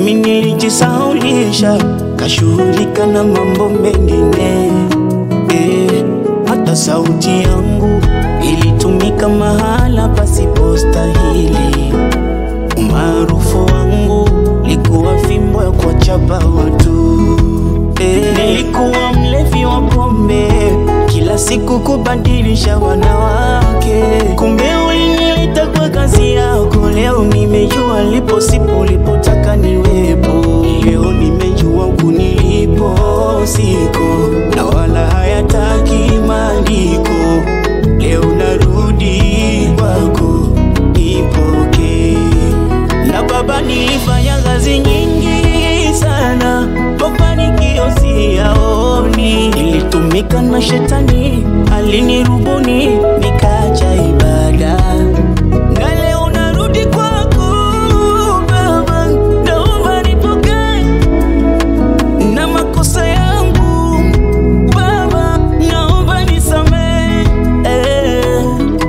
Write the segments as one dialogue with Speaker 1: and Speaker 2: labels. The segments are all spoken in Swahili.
Speaker 1: mi nilijisaulisha, kashughulika na mambo mengine eh, hata sauti yangu ilitumika mahala pasipostahili. Umaarufu wangu likuwa fimbo ya kuwachapa watu eh, nilikuwa mlevi wa pombe, kila siku kubadilisha wanawake. Kumbe ulinileta kwa kazi yako, leo nimejua lipo sipo ulipotaka niwepo. Leo nimejua huku nilipo siko, na wala hayataki maandiko. Leo narudi kwako, ipokee na baba, nilifanya kazi nyingi sana, mafanikio siyaoni. Nilitumika na shetani, alinirubuni nikaacha ibada, na leo narudi kwako Baba, naomba nipokee na makosa yangu Baba, naomba nisamehe eh.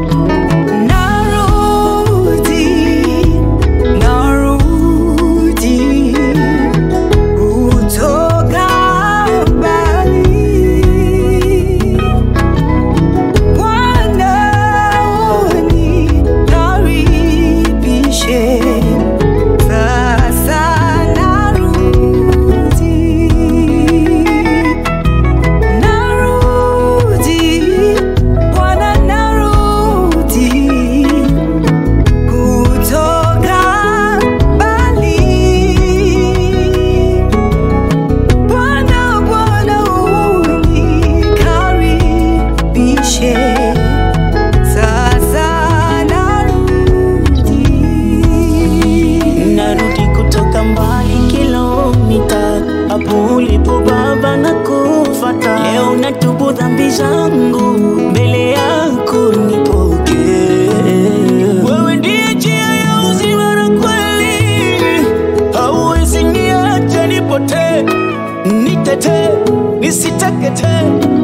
Speaker 2: Narudi, narudi kutoka mbali. Bwana unikaribishe, sasa narudi. Narudi, Bwana narudi kutoka mbali. Bwana, Bwana unikaribishe, sasa narudi.
Speaker 1: Narudi kutoka mbali kilomita, hapo ulipo Baba na kufata. Leo natubu dhambi zangu mbele yako, nipokee. Wewe ndiye njia ya uzima na kweli, hauwezi niacha nipotee, nitetee, nisiteketee